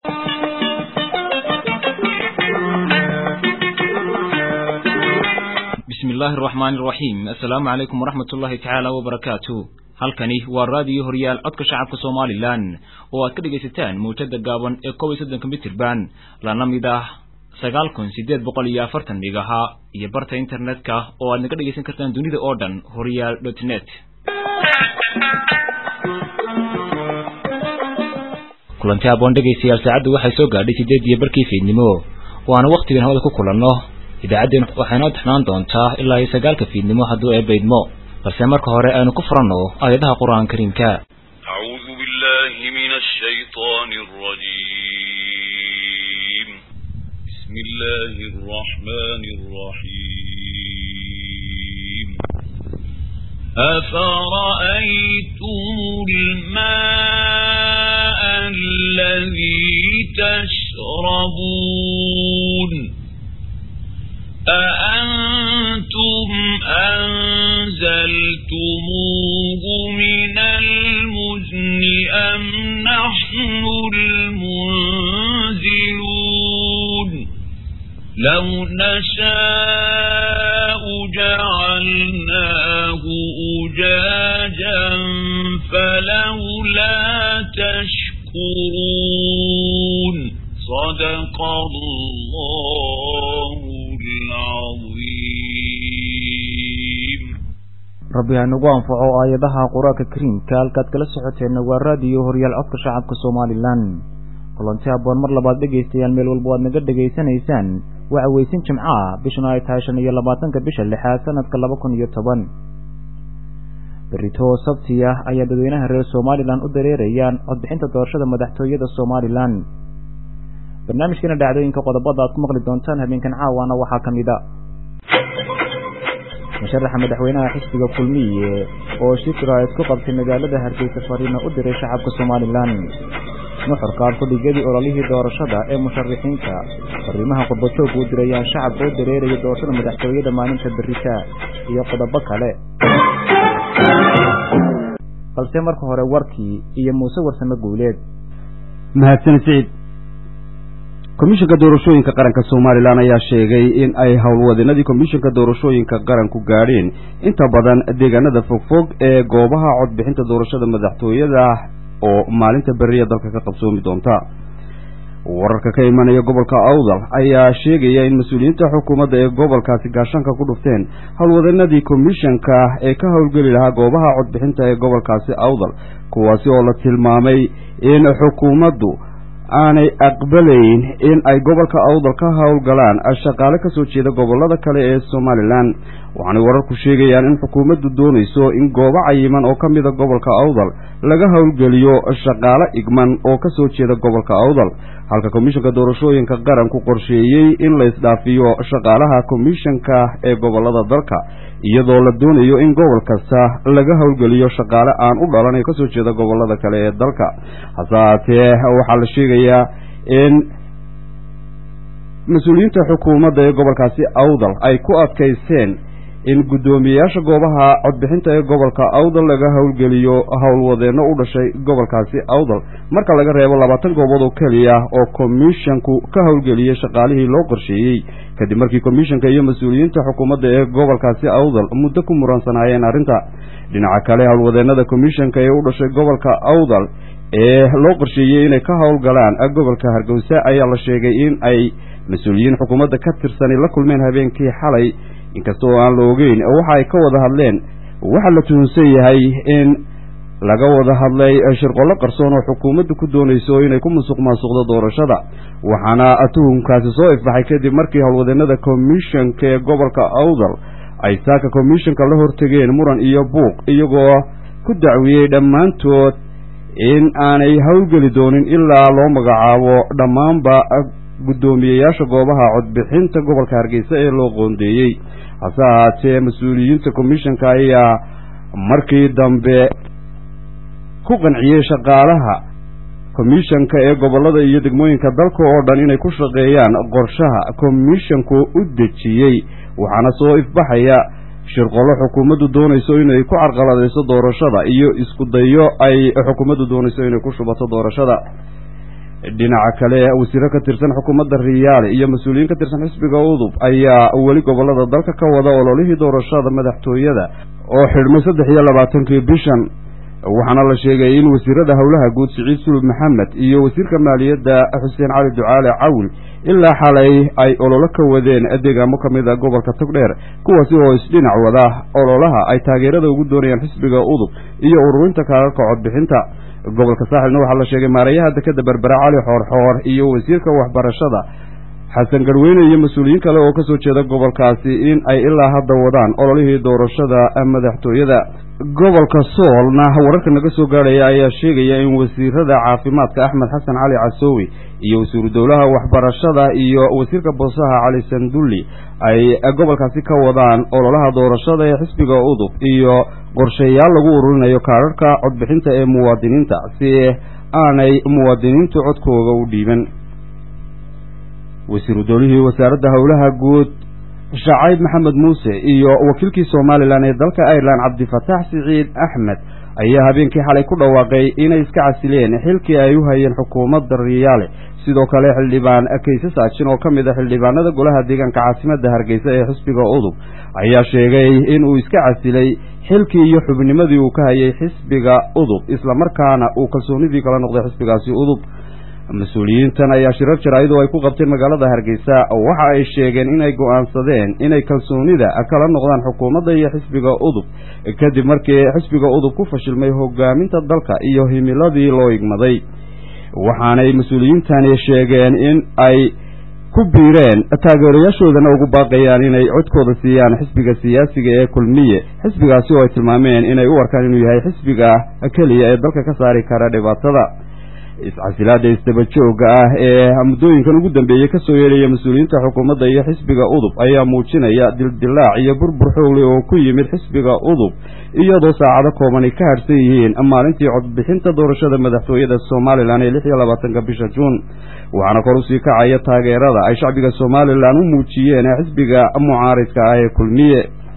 bismillahi araxmaani araxiim assalaamu calaykum waraxmat ullahi tacaala wabarakaatu halkani waa raadiyo horyaal codka shacabka somalilan oo aad ka dhegaysataan mawjada gaaban ee kob iyo soddonka mitirban lana mid ah sagaal kun siddeed boqol iyo afartan dhigaha iyo barta internetka oo aad naga dhegaysan kartaan dunida oo dhan horyaal dot net kulanti aboon dhegaystayaal saacaddu waxay soo gaadhay siddeed iyo barkii fiidnimo waana wakhtigan hawada ku kulanno idaacaddeen waxaynoo taxnaan doontaa ilaa iyo sagaalka fiidnimo hadduu eebaydmo balse marka hore aynu ku furanno aayadaha qur-aan kariimka أعوذ بالله من الشيطان الرجيم بسم الله الرحمن الرحيم أفرأيتم الماء الذي تشربون أأنتم أنزلتموه من المزن أم نحن المنزلون لو نشاء جعلناه أجاجا فلولا تشكرون صدق الله العظيم rabbi hanugu anfaco aayadaha qur-aanka kariimka halkaad kala socoteenna waa raadiyo horyaal codka shacabka somalilan kulanti aboon mar labaad dhegaystayaal meel walba waad naga dhegaysanaysaan waa weysin jimco ah bishuna ay tahay shan iyo labaatanka bisha lixaad sanadka laba kun iyo toban berito sabti ah ayaa dadweynaha reer somalilan u dareerayaan codbixinta doorashada madaxtooyada somalilan barnaamijkeena dhacdooyinka qodobada aad ku maqli doontaan habeenkan caawana waxaa ka mid a musharaxa madaxweynaha xisbiga kulmiye oo shikra isku qabtay magaalada hargeysa fariina u diray shacabka somalilan nuxurka alfadhigyadii ololihii doorashada ee musharixiinta fariimaha qurbajoogka u dirayaan shacabka u dareeraya doorashada madaxtooyada maalinta berita iyo qodobo kale balse marka hore warkii iyo muuse warsame guuleed mahadsan siciid komishanka doorashooyinka qaranka somalilan ayaa sheegay in ay howlwadeenadii komishanka doorashooyinka qaranku gaadheen inta badan deegaanada fogfog ee goobaha codbixinta doorashada madaxtooyada oo maalinta beriya dalka ka qabsoomi doonta wararka ka imanaya gobolka awdal ayaa sheegaya in mas-uuliyiinta xukuumadda ee gobolkaasi gaashanka ku dhufteen howlwadeenadii komishanka ee ka howlgeli lahaa goobaha codbixinta ee gobolkaasi awdal kuwaasi oo la tilmaamay in xukuumaddu aanay aqbalayn in ay gobolka awdal ka howlgalaan shaqaale ka soo jeeda gobollada kale ee somalilan waxaanay wararku sheegayaan in xukuumaddu doonayso in goobo cayiman oo ka mida gobolka awdal laga howlgeliyo shaqaale igman oo ka soo jeeda gobolka awdal halka komishanka doorashooyinka qaranku qorsheeyey in la isdhaafiyo shaqaalaha komishanka ee gobollada dalka iyadoo la doonayo in gobol kasta laga howlgeliyo shaqaale aan u dhalan ee kasoo jeeda gobollada kale ee dalka hase haatee waxaa la sheegayaa in mas-uuliyiinta xukuumadda ee gobolkaasi awdal ay ku adkaysteen in guddoomiyeyaasha goobaha codbixinta ee gobolka awdal laga howlgeliyo howlwadeenno u dhashay gobolkaasi awdal marka laga reebo labaatan goobood oo keliya oo komishanku ka howlgeliyey shaqaalihii loo qorsheeyey kadib markii komishanka iyo mas-uuliyiinta xukuumadda ee gobolkaasi awdal muddo ku muransanaayeen arrinta dhinaca kale howlwadeennada komishanka ee u dhashay gobolka awdal ee loo qorsheeyey inay ka howlgalaan gobolka hargeysa ayaa la sheegay in ay mas-uuliyiin xukuumadda ka tirsani la kulmeen habeenkii xalay inkasta oo aan la ogeyn waxa ay ka wada hadleen waxaa la tuhunsan yahay in laga wada hadlay shirqollo qarsoon oo xukuumaddu ku doonayso inay ku musuq maasuqdo doorashada waxaana tuhumkaasi soo ifbaxay kadib markii howlwadeenada komishanka ee gobolka awdal ay saaka komishanka la hortegeen muran iyo buuq iyagoo ku dacwiyey dhammaantood in aanay howlgeli doonin ilaa loo magacaabo dhammaanba guddoomiyeyaasha goobaha codbixinta gobolka hargeysa ee loo qoondeeyey hase ahaatee mas-uuliyiinta komishanka ayaa markii dambe ku qanciyey shaqaalaha komishanka ee gobollada iyo degmooyinka dalka oo dhan inay ku shaqeeyaan qorshaha komishanku u dejiyey waxaana soo ifbaxaya shirqollo xukuumaddu doonayso inay ku carqaladayso doorashada iyo isku dayo ay xukuumaddu doonayso inay ku shubato doorashada dhinaca kale wasiiro ka tirsan xukuumadda riyaale iyo mas-uuliyiin ka tirsan xisbiga udub ayaa weli gobollada dalka ka wada ololihii doorashada madaxtooyada oo xidhmay saddex iyo labaatankii bishan waxaana la sheegay in wasiirada howlaha guud siciid sulub maxamed iyo wasiirka maaliyadda xuseen cali ducaale cawil ilaa xalay ay ololo ka wadeen deegaamo ka mid a gobolka togdheer kuwaasi oo isdhinac wada ololaha ay taageerada ugu doonayaan xisbiga udub iyo ururinta kaararka codbixinta gobolka saaxilna waxaa la sheegay maarayaha dekeda berbera cali xoorxoor iyo wasiirka waxbarashada xasan garweyne iyo mas-uuliyiin kale oo kasoo jeeda gobolkaasi in ay ilaa hadda wadaan ololihii doorashada madaxtooyada gobolka soolna wararka naga soo gaadhaya ayaa sheegaya in wasiirada caafimaadka axmed xasan cali casoowi iyo wasiiru dowlaha waxbarashada iyo wasiirka boosaha cali sandulli ay gobolkaasi ka wadaan ololaha doorashada ee xisbiga udub iyo qorshayaal lagu ururinayo kaararhka codbixinta ee muwaadiniinta si aanay muwaadiniintu codkooga u dhiiban wasiiru dowlihii wasaaradda howlaha guud shacayb maxamed muuse iyo wakiilkii somalilan ee dalka ireland cabdifataax siciid axmed ayaa habeenkii xalay ku dhawaaqay inay iska casileen xilkii ay u hayeen xukuumadda riyaale sidoo kale xildhibaan kayse saajin oo ka mid a xildhibaanada golaha deegaanka caasimadda hargeysa ee xisbiga udub ayaa sheegay in uu iska casilay xilkii iyo xubnimadii uu ka hayay xisbiga udub islamarkaana uu kalsoonidii kala noqday xisbigaasi udub mas-uuliyiintan ayaa shirar jaraa'id oo ay ku qabteen magaalada hargeysa waxa ay sheegeen inay go'aansadeen inay kalsoonida kala noqdaan xukuumadda iyo xisbiga udub kadib markii xisbiga udub ku fashilmay hogaaminta dalka iyo himiladii loo igmaday waxaanay mas-uuliyiintani sheegeen in ay ku biireen taageerayaashoodana ugu baaqayaan inay codkooda siiyaan xisbiga siyaasiga ee kulmiye xisbigaasi oo ay tilmaameen inay u arkaan inuu yahay xisbiga keliya ee dalka ka saari kara dhibaatada iscasilaada isdaba joogga ah ee muddooyinkan ugu dambeeyey ka soo yeelaya mas-uuliyiinta xukuumadda iyo xisbiga udub ayaa muujinaya dildilaac iyo burbur xoogle oo ku yimid xisbiga udub iyadoo saacado kooban ay ka harhsan yihiin maalintii codbixinta doorashada madaxtooyada somalilan ee lix iyo labaatanka bisha juun waxaana kor usii kacaya taageerada ay shacbiga somalilan u muujiyeen xisbiga mucaaridka ah ee kulmiye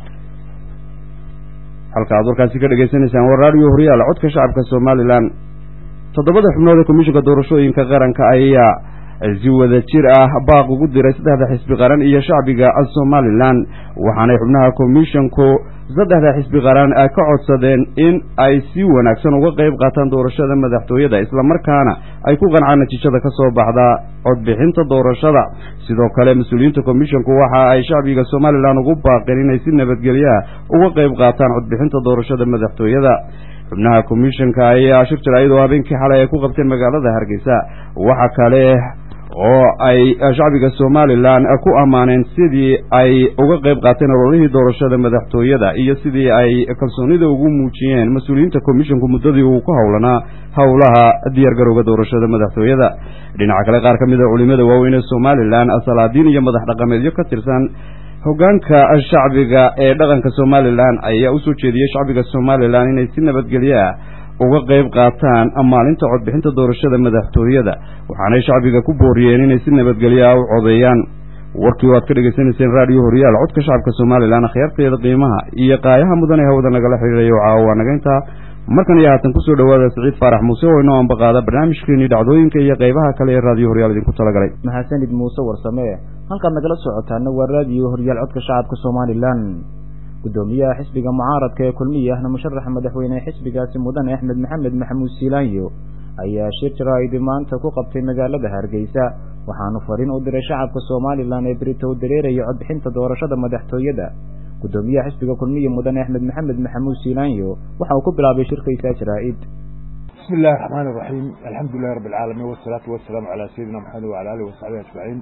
halka aad warkaasi ka dhegaysanaysaan waa raadiyo horyaal codka shacabka somalilan toddobada xubnood ee komishinka doorashooyinka qaranka ayaa si wada jir ah baaq ugu diray saddexda xisbi qaran iyo shacbiga somalilan waxaanay xubnaha komishinku saddexda xisbi qaran ka codsadeen in ay si wanaagsan uga qayb qaataan doorashada madaxtooyada islamarkaana ay ku qancaan natiijada ka soo baxda codbixinta doorashada sidoo kale mas-uuliyiinta komishinku waxa ay shacbiga somalilan ugu baaqeen inay si nabadgelyaha uga qayb qaataan codbixinta doorashada madaxtooyada xubnaha komishanka ayaa shir jaraa'id oo habeenkii xalay ay ku qabteen magaalada hargeysa waxa kale oo ay shacbiga somalilan ku ammaaneen sidii ay uga qayb qaateen ololihii doorashada madaxtooyada iyo sidii ay kalsoonida ugu muujiyeen mas-uuliyiinta komishanku muddadii uu ku howlanaa howlaha diyaargarowga doorashada madaxtooyada dhinaca kale qaar ka mid a culimada waaweyn ee somalilan salaadiin iyo madax dhaqameedyo ka tirsan hoggaanka shacbiga ee dhaqanka somalilan ayaa usoo jeediyey shacbiga somalilan inay si nabadgelyo ah uga qayb qaataan maalinta codbixinta doorashada madaxtooyada waxaanay shacbiga ku booriyeen inay si nabadgelyo ah u codeeyaan warkii waad ka dhegaysanayseen raadiyo horyaal codka shacabka somalilan akhyaarteeda qiimaha iyo qaayaha mudan ee hawada nagala xidhiirayo caawa waa naga intaa markan iyo haatan kusoo dhowaada siciid faarax muuse oo inoo ambaqaada barnaamijkeenii dhacdooyinka iyo qaybaha kale ee raadiyo horyaal idinku talagalay mahadsanid muuse warsame halkaad nagala socotaana waa raadiyo horyaal codka shacabka somalilan gudoomiyaha xisbiga mucaaradka ee kulmiya ahna musharaxa madaxweyne xisbigaasi mudane axmed maxamed maxamuud siilaanyo ayaa shir jaraa'id maanta ku qabtay magaalada hargeysa waxaanu fariin u diray shacabka somalilan ee berito u dareeraya codbixinta doorashada madaxtooyada gudoomiyaha xisbiga kulmiya mudane axmed maxamed maxamuud siilaanyo waxa uu ku bilaabay shirkaysaa jaraa'id bismi illahi raxmaan iraxiim alxamdu lilahi rabbi alcaalamiin wasalaatu wasalaamu calaa sayidina maxamed wacala alihi wasaxbihi ajmaciin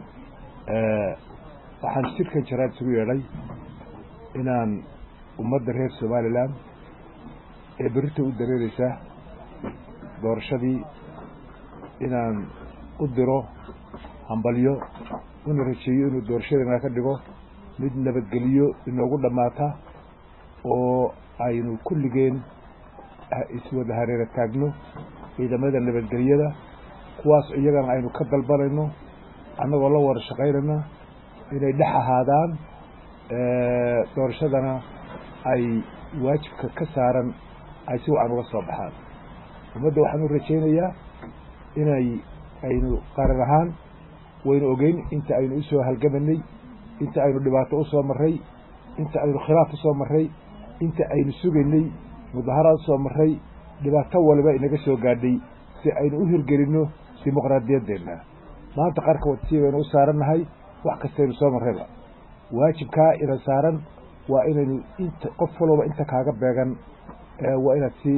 waxaan shirkan jaraa'id isugu yeedhay inaan ummadda reer somalilan ee berita u dareereysa doorashadii inaan u diro hambalyo una rajeeyo inuu doorashadana ka dhigo mid nabadgeliyo inoogu dhammaata oo aynu kulligeen iswada hareera taagno ciidamada nabadgelyada kuwaas iyagana aynu ka dalbanayno annagoo la wada shaqaynayna inay dhex ahaadaan doorashadana ay waajibka ka saaran ay si wacan uga soo baxaan ummadda waxaan u rajaynayaa inay aynu qaran ahaan waynu ogeyn inta aynu usoo halgamanay inta aynu dhibaato usoo marray inta aynu khilaaf usoo marray inta aynu sugaynay mudaharaad usoo marray dhibaato waliba inaga soo gaadhay si aynu u hirgelinno dimuqraadiyaddeenna maanta qarka wadsii baynu u saarannahay wax kastaynu soo marrayba waajibkaa ina saaran waa inaynu inta qof walba inta kaaga beegan waa inaad si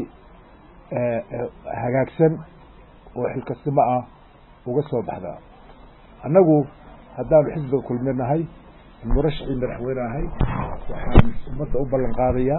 hagaagsan oo xilkasnimo ah uga soo baxdaa annagu haddaanu xisbiga kulmi nahay murashacii madaxweyne ahay waxaan ummadda u ballan qaadayaa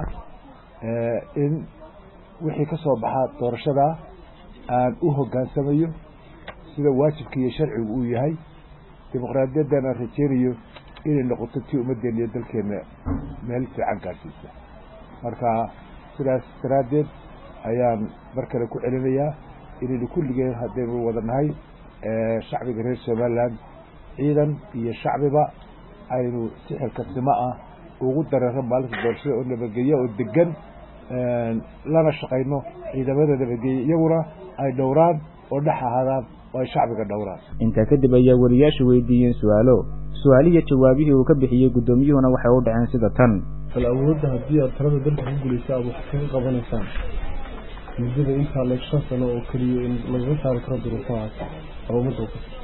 in wixii ka soo baxaa doorashadaa aan u hoggaansamayo sida waajibka iyo sharcigu uu yahay dimuqraadiyaddan aan rajeynayo inay noqoto tii ummaddeena iyo dalkeenna meel fiican gaarsiisa marka sidaas daraaddeed ayaan mar kale ku celinayaa inaynu kulligeen haddaynu wada nahay shacbiga reer somaliland ciidan iyo shacbiba aynu si xilkasnimo ah ugu dareero maalinta doorashada oo nabadgelya oo degan lana shaqayno ciidamada nabadgelya iyaguna ay dhowraan oo dhex ahaadaan oo ay shacbiga dhowraan intaa kadib ayaa wariyaashu weydiiyeen su-aalo su-aalihiyo jawaabihii uu ka bixiyey guddoomiyuhuna waxay u dhaceen sida tan bal awoodda haddii aad talada dalka ku gulaysa aad wax kaga qabanaysaan muddada intaa leeg shan sano oo keliya in lagaga saari karo duruufahaas ama ummadda u kasta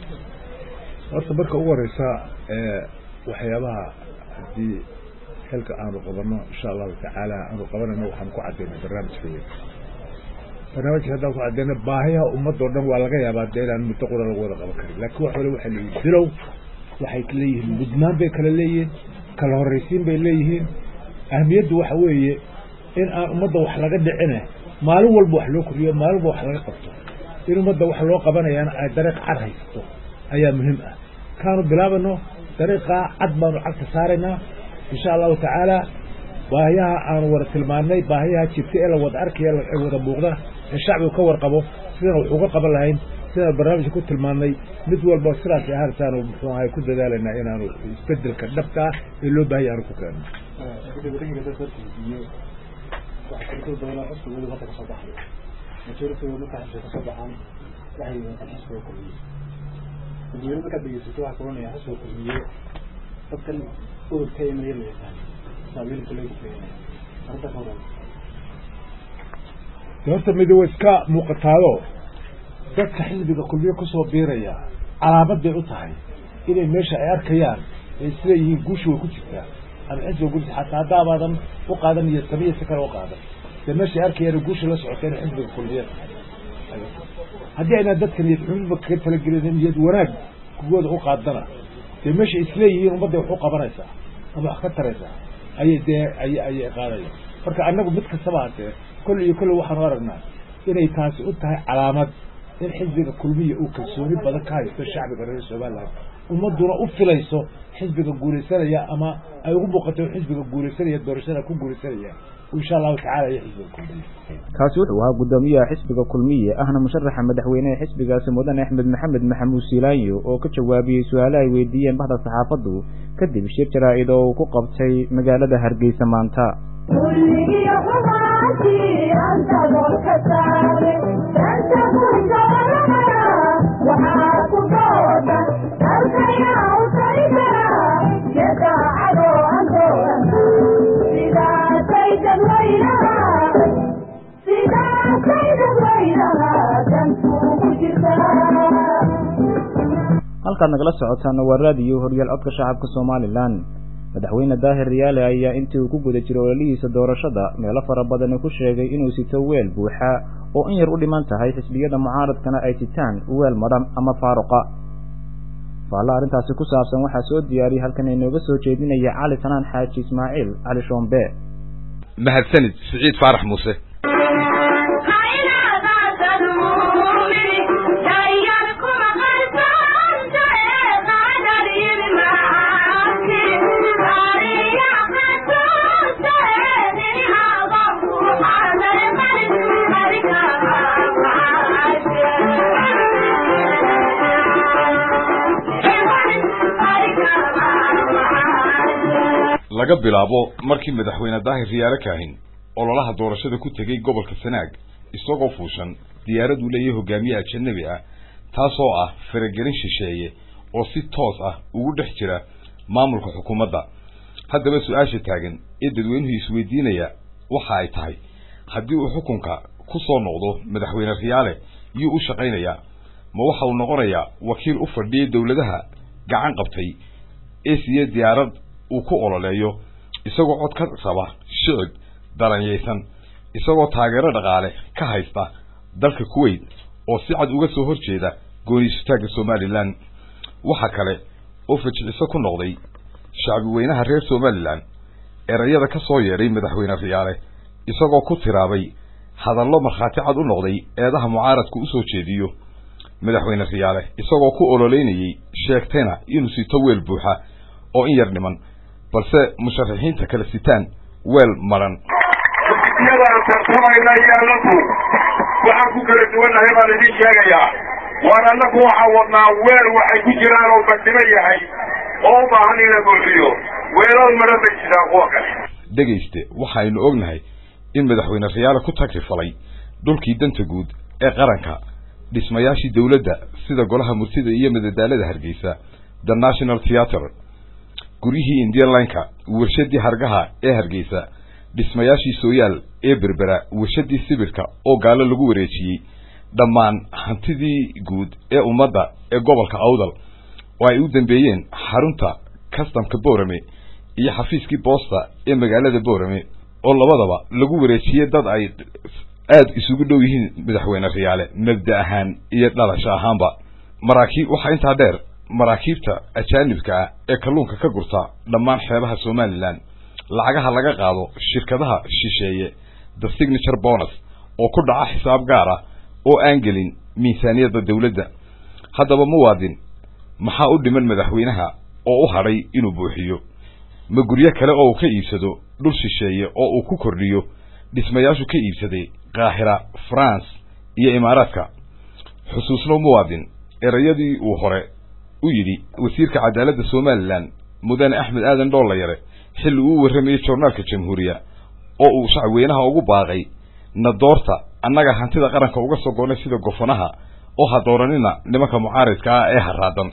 horta marka ugu horeysa waxyaabaha haddii xilka aanu qabanno insha allahu tacaala aanu qabanayno waxaan ku caddaynay barnaamijkaya barnaamijka haddaan ku caddayna baahiyaha ummadoo dhan waa laga yaabaa dee inaan muddo qura lagu wada qaban karin laakiin wax wale waxay leeyihin bilow waxay leeyihiin mudnaan bay kala leeyihiin kala horraysiin bay leeyihiin ahmiyaddu waxa weeye in aan ummadda wax laga dhicine maalin walba wax loo koriyo maalin walba wax laga qabto in ummadda wax loo qabanayaana ay dariiq cad haysato ayaa muhiim ah kaanu bilaabano dariiqaa cad baanu cagta saaraynaa insha allahu tacaala baahiyaha aanu wada tilmaannay baahiyaha jirta ee la wada arkaya ee wada muuqda ee shacbigu ka warqabo sidaan wax uga qaban lahayn sidaan barnaamijka ku tilmaannay mid walba sidaas ahaantaanu muxuu ahay ku dadaalaynaa inaanu isbedelka dhabta ah ee loo baahaya aanu ku keenno dadweyne markaad dhegeysato waxaa kulanaya xisbiga kulmiye dadkan ururka ee maya la yaqaan saameynta lagu keenaya arrinta ka waran horta midi way iska muuqataado dadka xisbiga kulmiye kusoo biiraya calaamad bay u tahay inay meesha ay arkayaan ay sida yihiin guusha way ku jirtaa ama xisbiga guusha xataa haddaabaadan u qaadan iyo samiya si kale u qaadan dee meesha ay arkayaan guusha la socota inay xisbiga kulmiye tahay haddii aynaan dadka niyad xumidba kaga talagelin niyad wanaag kugooda u qaadana dee meesha isleeyihiin ummadda wax u qabanaysaa ama wax ka taraysaa ayay dee ay ayay qaadayaan marka annagu mid kastaba hatee kolle iyo kolle waxaanu aragnaa inay taasi u tahay calaamad in xisbiga kulmiya uu kalsooni badan ka haysto shacbiga reer somaliland ummadduna u filayso xisbiga guulaysanaya ama ay ugu muuqato xisbiga guulaysanaya doorashada ku guulaysanaya insha allahu tacala iyo xisbiga kulmiye kaasi wuxuu ahaa guddoomiyaha xisbiga kulmiye ahna musharaxa madaxweyneha xisbigaasi mudane axmed maxamed maxamuud siilaanyo oo ka jawaabiyey su-aale ay weydiiyeen bahda saxaafaddu kadib shir jaraa-id oo uu ku qabtay magaalada hargeysa maanta halkaad nagala socotaana waa raadiyo horyaal codka shacabka somalilan madaxweyne daahir riyaale ayaa intii uu ku guda jiray ololihiisa doorashada meelo fara badani ku sheegay inuu sito weel buuxa oo in yar u dhiman tahay xisbiyada mucaaradkana ay sitaan weel madhan ama faaruqa faalla arrintaasi ku saabsan waxaa soo diyaariyay halkan inooga soo jeedinaya cali sanaan xaaji ismaaciil cali shoombe mahadsanid siciid faarax muuse laga bilaabo markii madaxweyne daahir riyaale kaahin ololaha doorashada ku tegey gobolka sanaag isagoo fuushan diyaarad uu leeyahay hogaamiye ajanabi ah taasoo ah faragelin shisheeye oo si toos ah ugu dhex jira maamulka xukuumadda haddaba su-aasha taagan ee dadweynuhu isweydiinaya waxa ay tahay haddii uu xukunka ku soo noqdo madaxweyne riyaale yuu u shaqaynayaa ma waxa uu noqonayaa wakiil u fadhiyay dowladaha gacan qabtay ee siiyey diyaarad uu ku ololeeyo isagoo cod ka raba shicib dalanyaysan isagoo taageero dhaqaale ka haysta dalka kuwait oo si cad uga soo horjeeda gooniisutaagga somalilan waxa kale oo fajiciso ku noqday shacbi weynaha reer somalilan erayada ka soo yeedhay madaxweyne riyaale isagoo ku tiraabay hadallo markhaati cad u noqday eedaha mucaaradku u soo jeediyo madaxweyne riyaale isagoo ku ololeynayey sheegtayna inuu sito weel buuxa oo in yar dhiman balse musharaxiinta kale sitaan weel madhan yadaan tartamayna iyo annagu waxaan ku kala duwannahay baan idin sheegayaa waan annagu waxaan wadnaa weel waxay ku jiraan oo bandhimo yahay oo u baahan in la buuxiyo weelal madhan bay jiraan kuwa kale dhegayste waxaynu ognahay in madaxweyne riyaale ku tagrifalay dhulkii danta guud ee qaranka dhismayaashii dowladda sida golaha murtida iyo madadaalada hargeysa the national theatre guryihii indian lineka warshadii hargaha ee hargeysa dhismayaashii sooyaal ee berbera warshadii sibirka oo gaalo lagu wareejiyey dhammaan hantidii guud ee ummadda ee gobolka awdal oo ay u dambeeyeen xarunta customka boorame iyo xafiiskii boosta ee magaalada boorame oo labadaba lagu wareejiyey dad ay aada isugu dhow yihiin madaxweyne riyaale mabda ahaan iyo dhalasho ahaanba maraakiib waxaa intaa dheer maraakiibta ajaanibka ah ee kalluunka ka gurta dhammaan xeebaha somalilan lacagaha laga qaado shirkadaha shisheeye the signature bonus oo ku dhaca xisaab gaar ah oo aan gelin miisaaniyadda dowladda haddaba muwaadin maxaa u dhiman madaxweynaha oo u hadhay inuu buuxiyo ma guryo kale oo uu ka iibsado dhul shisheeye oo uu ku kordhiyo dhismayaashu ka iibsaday kaahira france iyo imaaraadka xusuusno muwaadin erayadii uu hore u yidhi wasiirka cadaaladda somalilan mudane axmed aadan dhoolayare xilli uu warramayey joornaalka jamhuuriya oo uu shacweynaha ugu baaqay na doorta annaga hantida qaranka uga soo goonnay sida gofanaha oo ha dooranina nimanka mucaaridka ah ee haraadan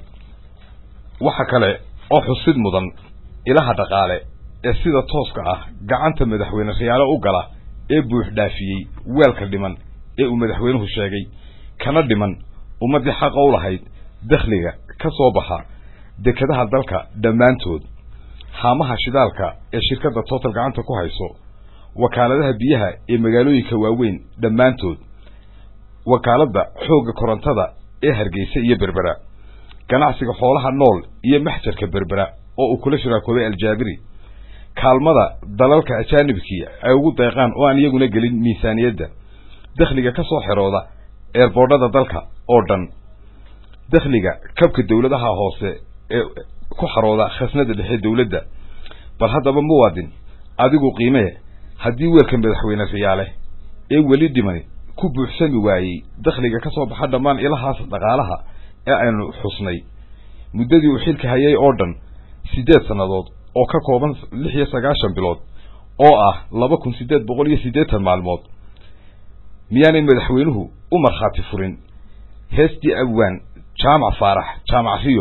waxa kale oo xusid mudan ilaha dhaqaale ee sida tooska ah gacanta madaxweyne riyaale u gala ee buux dhaafiyey weelka dhiman ee uu madaxweynuhu sheegay kana dhiman ummaddii xaqa u lahayd dakhliga ka soo baxa dekadaha dalka dhammaantood haamaha shidaalka ee shirkadda total gacanta ku hayso wakaaladaha biyaha ee magaalooyinka waaweyn dhammaantood wakaaladda xoogga korontada ee hargeysa iyo berbera ganacsiga xoolaha nool iyo maxjarka berbera oo uu kula shiraakooday aljaabiri kaalmada dalalka ajaanibkii ay ugu deeqaan oo aan iyaguna gelin miisaaniyadda dakhliga ka soo xerooda eerboodhada dalka oo dhan dakhliga kabka dowladaha hoose ee ku xarooda khasnada dhexe dowladda bal haddaba muwaadin adigu qiimee haddii weelka madaxweyne riyaale ee weli dhimani ku buuxsami waayey dakhliga ka soo baxa dhammaan ilahaas dhaqaalaha ee aynu xusnay muddadii uu xilka hayay oo dhan siddeed sannadood oo ka kooban lix iyo sagaashan bilood oo ah laba kun siddeed boqol iyo siddeetan maalmood miyaanay madaxweynuhu u markhaati furin heestii abwaan jaamac faarax jaamac riyo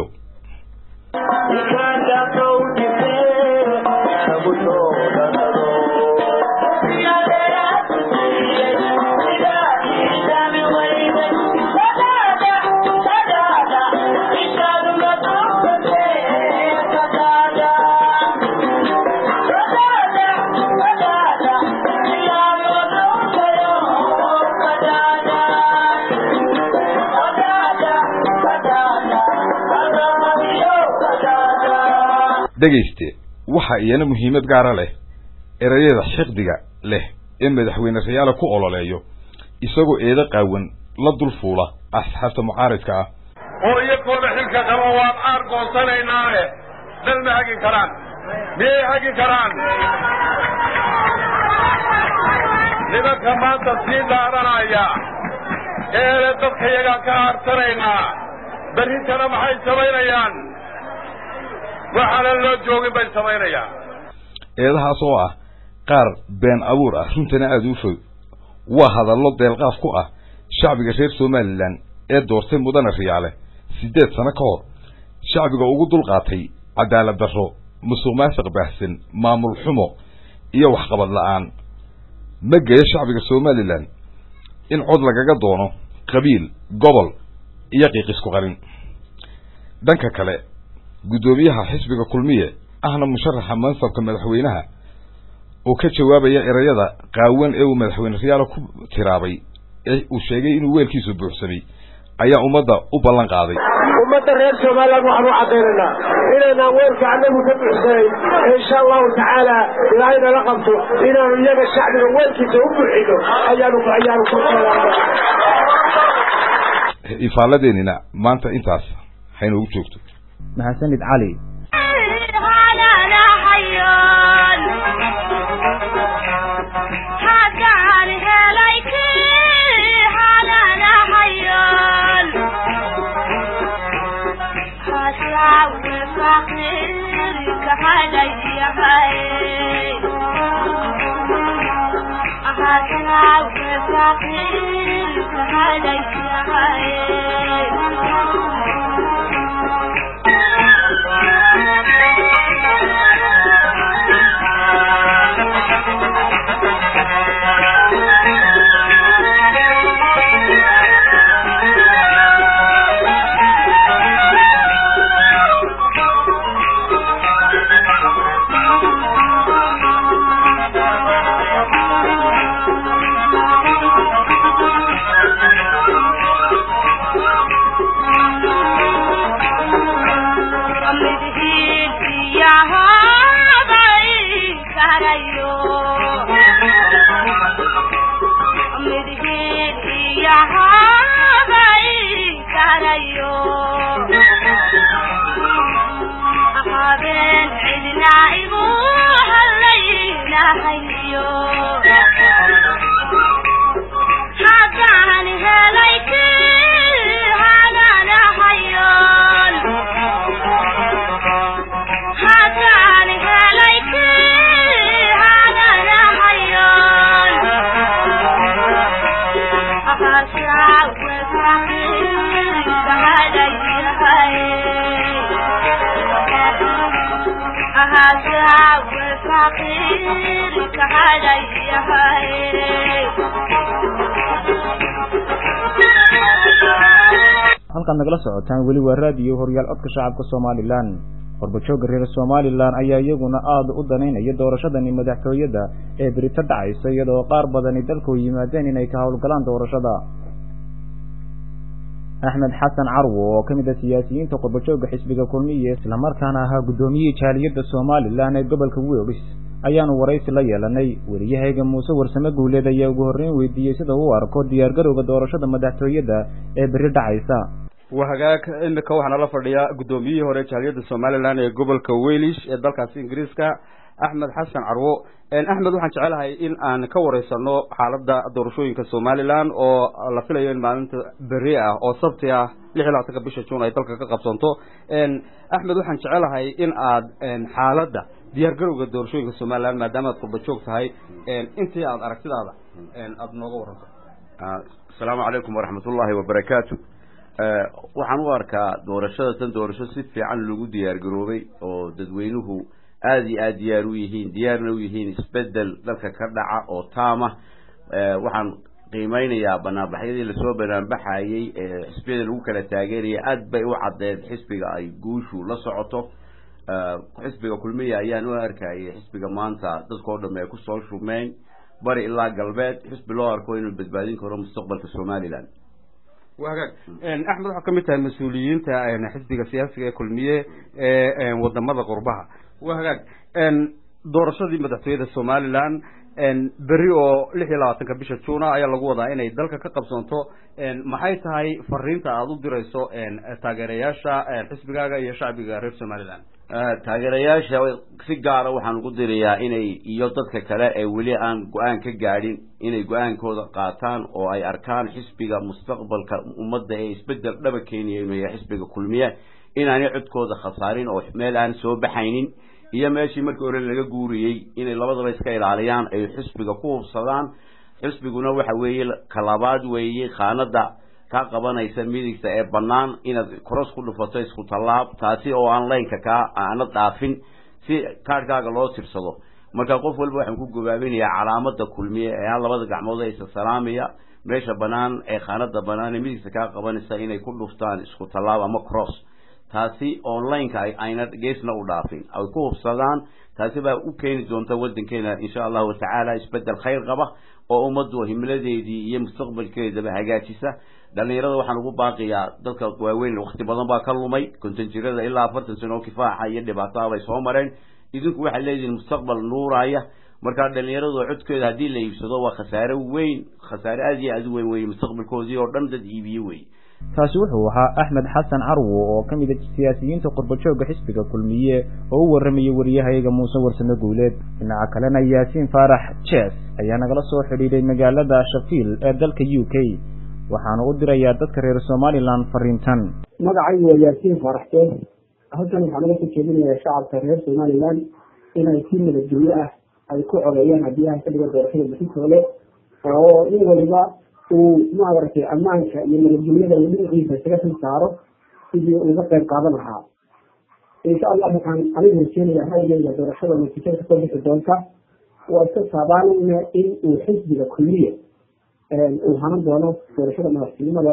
dhegayste waxa iyana muhiimad gaara leh erayada xiqdiga leh ee madaxweyne riyaale ku ololeeyo isagoo eedo qaawan la dul fuula asxaabta mucaaridka ah oo iyakooda xilka qaba waan aar goonsanaynaae dal ma hagi karaan miyay hagi karaan nimanka maanta sii dhaaranaya eele dadka yagaan ka aarsanaynaa berrintana maxay samaynayaan waxaanan loo joogin bay samaynayaan eedahaas oo ah qaar been abuur ah runtana aada u fog waa hadallo deelqaaf ku ah shacbiga reer somalilan ee doortay mudane riyaale siddeed sano ka hor shacbiga ugu dulqaatay cadaalad darro musuq maasuq baahsan maamul xumo iyo waxqabad la-aan ma geeyo shacbiga somalilan in cod lagaga doono qabiil gobol iyo qiiq isku qarin dhanka kale guddoomiyaha xisbiga kulmiye ahna musharaxa mansabka madaxweynaha oo ka jawaabaya erayada qaawan ee uu madaxweyne riyaalo ku tiraabay ee uu sheegay inuu weelkiisu buuxsamay ayaa ummadda u ballan qaaday ummadda reer somalilan waxaan u cadaynaynaa inaynaan weelka annagu ka buuxsanayn insha allahu tacaala ilaahay nala qabto inaanu iyaga shacbiga weelkiisa u buuxino ayaanu ayaanu ku ifaaladeenina maanta intaas haynoogu joogto mahadsanid cali halkaad nagala socotaan weli waa raadiyo horyaal codka shacabka somalilan qorbajooga reer somalilan ayaa iyaguna aada u danaynaya doorashadani madaxtooyada ee berito dhacaysa iyadoo qaar badani dalku yimaadeen inay ka howlgalaan doorashada axmed xasan carwo oo ka mid a siyaasiyiinta qorbajooga xisbiga kulmiye islamarkaana ahaa guddoomiyihii jaaliyadda somalilan ee gobolka welis ayaanu waraysi la yeelanay weliyahayga muuse warsame guuleed ayaa ugu horreyn weydiiyey sida uu arko diyaargarowga doorashada madaxtooyada ee beri dhacaysa waa hagaag imika waxaana la fadhiyaa guddoomiyihii hore jaaliyadda somalilan ee gobolka welish ee dalkaasi ingiriiska axmed xasan carwo axmed waxaan jecelahay in aan ka wareysano xaaladda doorashooyinka somalilan oo la filayo in maalinta beri ah oo sabti ah lix iyo labaatanka bisha juun ay dalka ka qabsanto axmed waxaan jecelahay in aad xaaladda diyaargarowga doorashooyinka somalilan maadaama aad qurba joog tahay intii aad aragtidaada aada nooga waranto asalaamu calaykum waraxmat ullaahi wabarakaatu waxaan u arkaa doorashada tan doorasho si fiican lagu diyaar garoobay oo dadweynuhu aada iyo aada diyaar u yihiin diyaarna u yihiin isbedel dalka ka dhaca oo taama waxaan qiimeynayaa banaanbaxyadii lasoo banaanbaxayey ee xisbiyada lagu kala taageeraya aada bay u caddeed xisbiga ay guushu la socoto xisbiga kulmiya ayaan u arkayay xisbiga maanta dadkao dhamme ay kusoo shumeen bari ilaa galbeed xisbi loo arko inuu badbaadin karo mustaqbalka somalilan wa hagaag axmed waxaa ka mid tahay mas-uuliyiinta xisbiga siyaasiga ee kulmiye ee wadamada qurbaha wa hagaag doorashadii madaxtooyada somalilan beri oo lix iyo labaatanka bisha juuna ayaa lagu wadaa inay dalka ka qabsanto maxay tahay fariinta aada u dirayso taageerayaasha xisbigaaga iyo shacbiga reer somalilan taageerayaasha si gaara waxaan ugu dirayaa inay iyo dadka kale ee weli aan go-aan ka gaadhin inay go-aankooda qaataan oo ay arkaan xisbiga mustaqbalka ummadda ee isbedel dhaba keenaya inuu yahay xisbiga kulmiye inaanay codkooda khasaarin oo meel aan soo baxaynin iyo meeshii markii hore laga guuriyey inay labadaba iska ilaaliyaan ay xisbiga ku hubsadaan xisbiguna waxa weeye kalabaad weeye khaanada kaa qabanaysa midigta ee bannaan inaad cross ku dhufato isku tallaab taasi oo aan laynka kaa aana dhaafin si kaadhkaaga loo tirsado marka qof walba waxaan ku gobaabinayaa calaamada kulmiye ee aan labada gacmood ee isa salaamaya meesha bannaan ee khaanada bannaan ee midigta kaa qabanaysa inay ku dhuftaan isku tallaab ama cross taasi onlineka ayna geesna u dhaafin ay ku hubsadaan taasi baa u keeni doonta waddankeena insha allahu tacaala isbeddel khayr qaba oo ummaddu himiladeedii iyo mustaqbalkeedaba hagaajisa dhallinyarada waxaan ugu baaqiyaa dadka waaweyn wakti badan baa ka lumay konton jirada ilaa afartan sano oo kifaaxa iyo dhibaataa bay soo mareen idinku waxaad leedihiin mustaqbal nuuraya markaa dhallinyaradu codkeeda haddii la iibsado waa khasaare weyn khasaare aad iyo aad u weyn weye mustaqbalkoodii oo dhan dad iibiye wey kaasi wuxuu ahaa axmed xasan carwo oo ka mid a siyaasiyiinta qurbajooga xisbiga kulmiye oo u warramayay wariyahayaga muuse warsame guuleed dhinaca kalena yaasiin faarax jes ayaa nagala soo xidhiidhay magaalada shafiil ee dalka u k waxaanu u dirayaa dadka reer somalilan fariintan magacaygu waa yaasiin faarax jes halkan waxaa naga soo jeedinayaa shacabka reer somalilan inay si nabadgelyo ah ay ku codeeyaan haddii ay ka dhiga doorashada bixintoole oo in waliba uu maaragtay ammaanka iyo nabadgelyada uu dhinaciisa isaga xil saaro sidii uga qayb qaadan lahaa insha allah waxaan anigu rajeenaya ra'yigeyga doorashada natiijada kasoo bixi doonta waa iska saabaalayna in uu xisbiga kulliya uu hanan doono doorashada madaxtinimada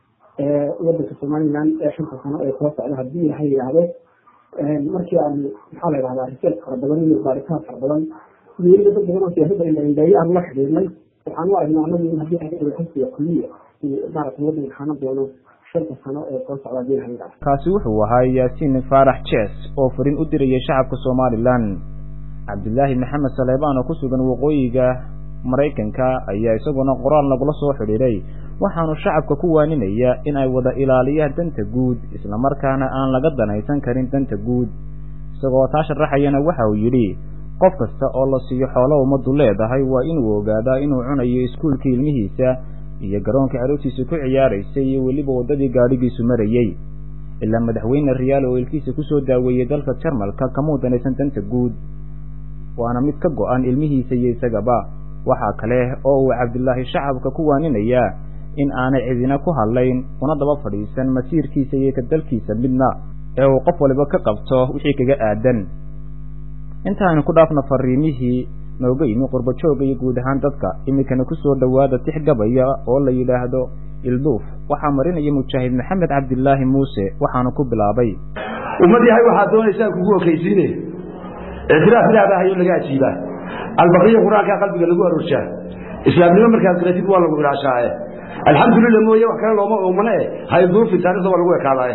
ee wadanka somaliland ee shanta sano ee soo socda haddii ilaha yidhaahdo markii aan maxaa la yidhahdaa research fara badan iyo baaritaan fara badan iyo weliba dad badan oo siyaasadda indhaindheeye aan la xidhiidnay waxaan u aragnaa anagu in haddii ay xisbiga kulliya uu maaragtay wadanka hanan doono shanta sano ee soo socda haddii ilaha yidhahdo kaasi wuxuu ahaa yaasiin faarax jes oo fariin u dirayay shacabka somalilan cabdilaahi maxamed saleebaan oo ku sugan waqooyiga maraykanka ayaa isaguna qoraal nagula soo xidhiidhay waxaanu shacabka ku waaninaya in ay wada ilaaliyaan danta guud islamarkaana aan laga danaysan karin danta guud isagoo taa sharaxayana waxa uu yidhi qof kasta oo la siiyo xoolo ummaddu leedahay waa inuu ogaadaa inuu cunayo iskuulka ilmihiisa iyo garoonka carruurtiisa ku ciyaaraysay iyo weliba waddadii gaadhigiisu marayey ilaa madaxweyne riyaal oo ilkiisa kusoo daaweeyey dalka jarmalka kamuu danaysan danta guud waana mid ka go-an ilmihiisa iyo isagaba waxaa kale oo uu cabdilaahi shacabka ku waaninayaa in aanay cidina ku hadlayn una daba fadhiisan masiirkiisa iyo ka dalkiisa midna ee uu qof waliba ka qabto wixii kaga aadan intaaynu ku dhaafno fariimihii nooga yimi qurbajooga iyo guud ahaan dadka iminkana kusoo dhowaada tix gabaya oo la yidhaahdo ilduuf waxaa marinaya mujaahid maxamed cabdilaahi muuse waxaanu ku bilaabay ummad yahay waxaad doonaysaan kugu okaysiine ictiraaf ilaah baa hayo laga ajiibaa albaqiya qur-aankaa qalbiga lagu aroorjaa islaamnimo markaad qiratid waa lagu ilaashaaye alxamdulilah mooye wax kale looma oomane e hayduufin taarikhda waa lagu ekaadaaye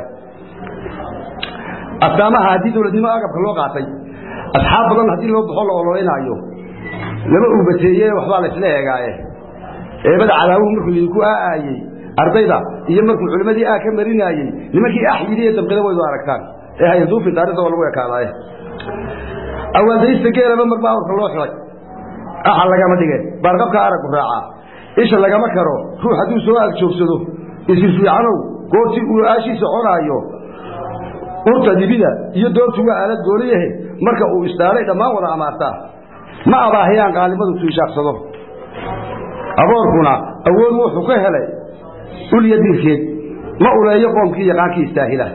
astaamaha haddii dowladnimo agabka loo qaatay asxaab badan haddii loo baxo la ololeynaayo lama uubateeye waxbaa la isla eegaaye eebada cadaawuhu markuu idinku aaayey ardayda iyo markuu culimmadii aa ka marinaayey nimankii ax yidhi ee dabqida waydu aragtaan ee hayduufin taarikhda waa lagu ekaadaaye awaaldaysta geelaba marba awrka loo xilay axa lagama dhige baarqabka araggu raacaa isha lagama karo ruux hadduu soo agjoogsado isir fiicanow goortii uu aashiisa conaayo urta dibida iyo doortu waa aalad gooliyahe marka uu isdhaalay dhammaan wada amaartaa ma abaahiyaan qaalimadu tuishaaqsado aboorkuna awood wuxuu ka helay ulya dilkeed ma uleeyo qoomkii yaqaankii istaahila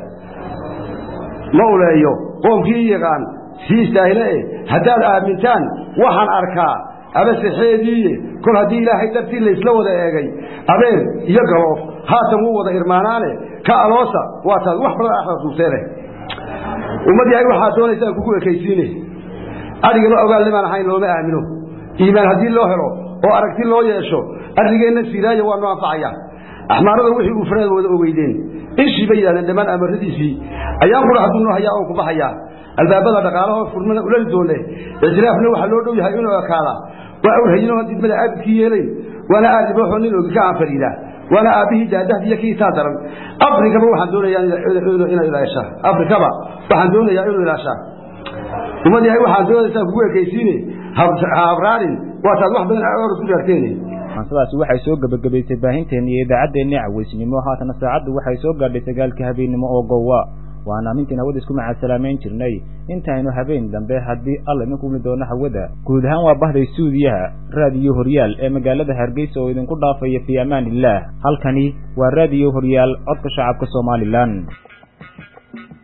ma uleeyo qoomkii yaqaan sii istaahile e haddaad aamintaan waxaan arkaa abasexeediiye kol haddii ilaahay dartii laysla wada eegay abeer iyo galoof haatan wuu wada irmaanaane ka aloosa waa taad wax badan axda duurteene ummad yahay waxaad doonaysaan kugu ekaysiine adhigaba ogaalnimaan ahayn looma aamino iimaan haddii loo helo oo aragti loo yeesho arligeenna siiraaya waa noo anfacaya axmaarada wixii uu faraad wada ogeydeen ishii bay yidhahdeen dhammaan amaradiisii ayaan qura hadduu noo hayaa oon ku baxayaa albaabada dhaqaalahoo furmana ulali doone ictiraafna waxaa loo dhow yahay inuu ekaada waa awrhayinoo didmada aabidkii yeelayn waana aadibooxoo nin ogi ka aan fariida waana aabbihii daadahdiiyo kii taa daran afrikaba waxaan doonayaa inay ilaashaa afrikaba waxaan doonayaa inuu ilaashaa ummad yahay waxaan doonaysaa kugu ekaysiine habraarin waataad wax badan orod ku raagteene sidaasi waxay soo gebagabaysay baahinteena iyo idaacaddeenii cawaysnimo haatana saacaddu waxay soo gaadhay sagaalka habeennimo oo gowa waana amintiin hawada isku macaasalaamayn jirnay intaynu habeen dambe haddii alla idinku umi doono hawada guud ahaan waa bahday suudiyaha raadiyo horyaal ee magaalada hargeysa oo idinku dhaafaya fii amaan illaah halkani waa raadiyo horyaal codka shacabka somalilan